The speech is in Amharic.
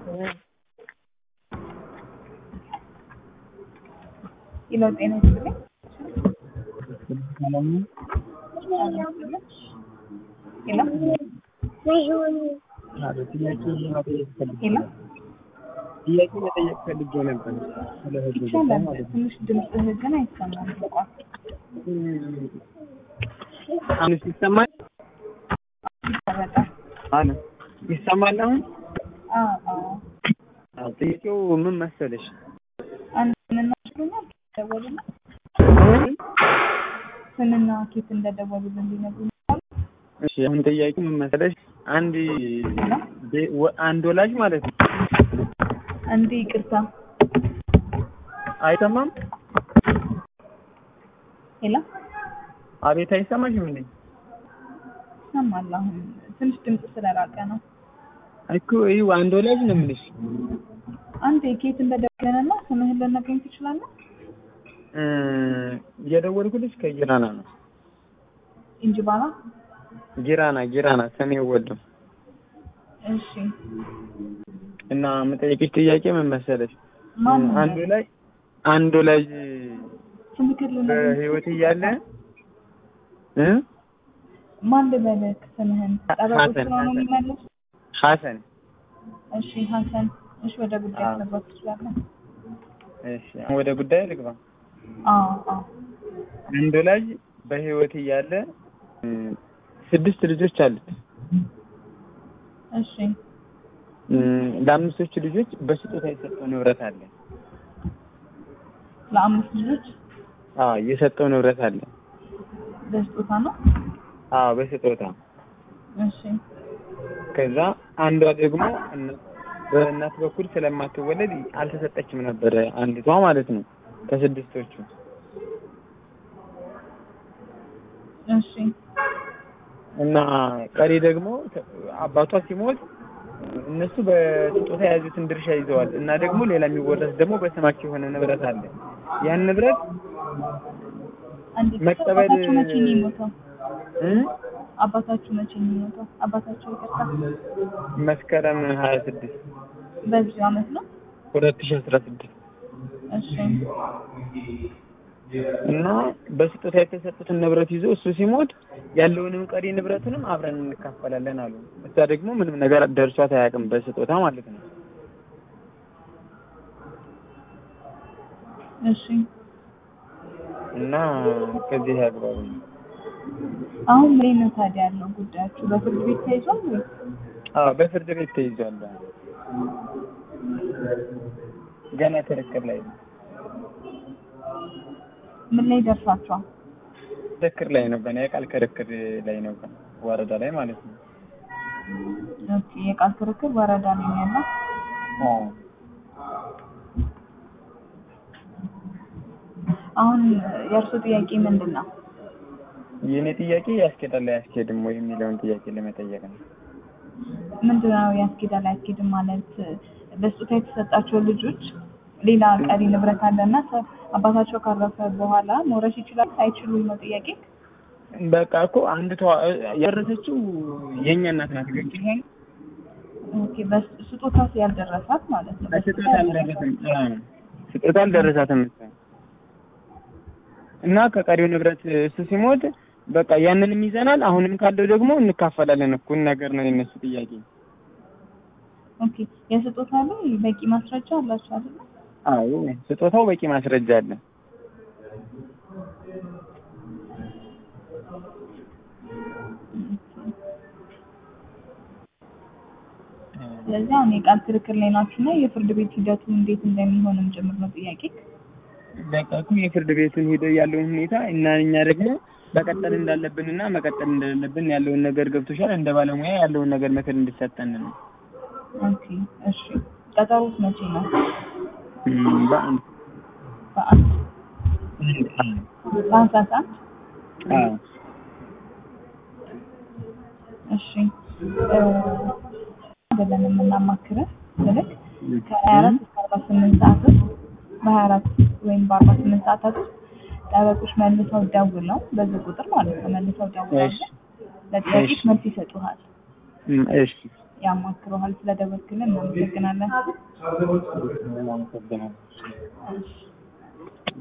ሄሎ ጤና ይስጥልኝ። ሄሎ ሄሎ ጥያቄ መጠየቅ ፈልጌ ነበር ስለ ህግ ጉዳይ ይቻላል። ማለት ነው። ትንሽ ድምፅህ ግን አይሰማም። ተቋም አሁንስ ይሰማል? ይቆረጣል። አለ ይሰማል አሁን? አዎ አዎ። አዎ፣ ጥያቄው ምን መሰለሽ? አንድ ስንና ችሎኛል ደወሉና ስንና ኬት እንደደወሉልን ሊነግሩኝ ይችላሉ? እሺ አሁን ጥያቄው ምን መሰለሽ? አንድ ቤ- ወ- አንድ ወላጅ ማለት ነው አንዴ ይቅርታ። አይሰማም? ሄሎ አቤት አይሰማሽም እንዴ? ይሰማል። አሁን ትንሽ ድምፅ ስለራቀ ነው። እኮ ይኸው አንድ ወላጅ ነው የምልሽ። አንዴ ኬት እንደደወለንና ስምህን ልነግረኝ ትችላለህ? እ የደወልኩልሽ ከጊራና ነው። እንጅባራ። ጊራና ጊራና ሰሜን ወሎ እሺ እና የምጠይቅሽ ጥያቄ ምን መሰለሽ? ማን አንድ ላይ አንድ ወላጅ ስምህን ልነግረኝ በህይወት እያለ እ ማን ልበልህ ስምህን? ጠበቆች ሀሰን፣ ስለሆኑ ሀሰን። የሚመልሱ ሀሰን እሺ ሀሰን። እሺ ወደ ጉዳይ አዎ። መግባት ትችላለህ? እሺ አሁን ወደ ጉዳይ ልግባ። አዎ አዎ። አንድ ወላጅ በህይወት እያለ እ ስድስት ልጆች አሉት። እሺ እ ለአምስቶቹ ልጆች በስጦታ የሰጠው ንብረት አለ። ለአምስት ልጆች አዎ የሰጠው ንብረት አለ። በስጦታ ነው። አዎ በስጦታ እሺ ከዛ አንዷ ደግሞ እነ- በእናት በኩል ስለማትወለድ አልተሰጠችም ነበረ አንዲቷ ማለት ነው ከስድስቶቹ እሺ እና ቀሪ ደግሞ ተ- አባቷ ሲሞት እነሱ በስጦታ የያዙትን ድርሻ ይዘዋል እና ደግሞ ሌላ የሚወረስ ደግሞ በስማቸው የሆነ ንብረት አለ ያን ንብረት አንዴ መቀበል- አባታችሁ መቼ ነው የሞተው? እ አባታችሁ መቼ ነው የሞተው? አባታችሁ ይቅርታ፣ መስከረም ሀያ ስድስት በዚህ አመት ነው። ሁለት ሺህ አስራ ስድስት እሺ እና በስጦታ የተሰጡትን ንብረት ይዞ እሱ ሲሞት ያለውንም ቀሪ ንብረቱንም አብረን እንካፈላለን አሉ። እሷ ደግሞ ምንም ነገር ደርሷት አያውቅም በስጦታ ማለት ነው። እሺ እና ከዚህ አግባብ ነው። አሁን ምን ነው ታዲያ ያለው ጉዳያችሁ? በፍርድ ቤት ተይዟል ወይ? አዎ በፍርድ ቤት ተይዟል። ገና ክርክር ላይ ነው። ምን ላይ ደርሳችኋል? ክርክር ላይ ነው። ገና የቃል ክርክር ላይ ነው። ገና ወረዳ ላይ ማለት ነው። ኦኬ የቃል ክርክር ወረዳ ላይ ነው ያለው። አዎ አሁን የእርሱ ጥያቄ ምንድን ነው? የእኔ ጥያቄ ያስኬዳል አያስኬድም ወይ የሚለውን ጥያቄ ለመጠየቅ ነው። ምንድን ነው ያስኬዳል አያስኬድም ማለት በስጦታ የተሰጣቸው ልጆች ሌላ ቀሪ ንብረት አለና ሰ- አባታቸው ካረፈ በኋላ መውረስ ይችላል አይችሉም ነው ጥያቄ። በቃ እኮ አንድ ተዋ ያረሰችው የኛ እናት ናት። ገብቶሻል? ኦኬ በስጦታ ያልደረሳት ማለት ነው። ስጦታ አልደረሰም። አዎ ስጦታ አልደረሳትም እሷ እና ከቀሪው ንብረት እሱ ሲሞት በቃ ያንንም ይዘናል። አሁንም ካለው ደግሞ እንካፈላለን። እኩል ነገር ነው የነሱ ጥያቄ። ኦኬ የስጦታ ላይ በቂ ማስረጃ አላቸው አይደል? አዎ ስጦታው በቂ ማስረጃ አለ። ስለዚህ አሁን የቃል ክርክር ላይ ናችሁ እና የፍርድ ቤት ሂደቱ እንዴት እንደሚሆንም ጭምር ነው ጥያቄ። በቃ እኮ የፍርድ ቤቱን ሄዶ ያለውን ሁኔታ እና እኛ ደግሞ መቀጠል እንዳለብንና መቀጠል እንደሌለብን ያለውን ነገር ገብቶሻል። እንደ ባለሙያ ያለውን ነገር ምክር እንድሰጠን ነው። ኦኬ እሺ። ቀጠሮት መቼ ነው? እም፣ በአንድ በአንድ አንድ ታህሳስ አንድ አዎ እሺ እ አይደለም የምናማክርህ ስልክ ከሀያ አራት እስከ አርባ ስምንት ሰዓት ውስጥ በሀያ አራት ወይም በአርባ ስምንት ሰዓታት ውስጥ ጠበቆች መልሰው ደውለው በዚህ ቁጥር ማለት ነው መልሰው ደውለው እሺ ለጥያቄዎች እሺ። መልስ ይሰጡሃል። እም፣ እሺ ያማክረዋል። ስለደወልክልን እናመሰግናለን። አመሰግናለሁ። እሺ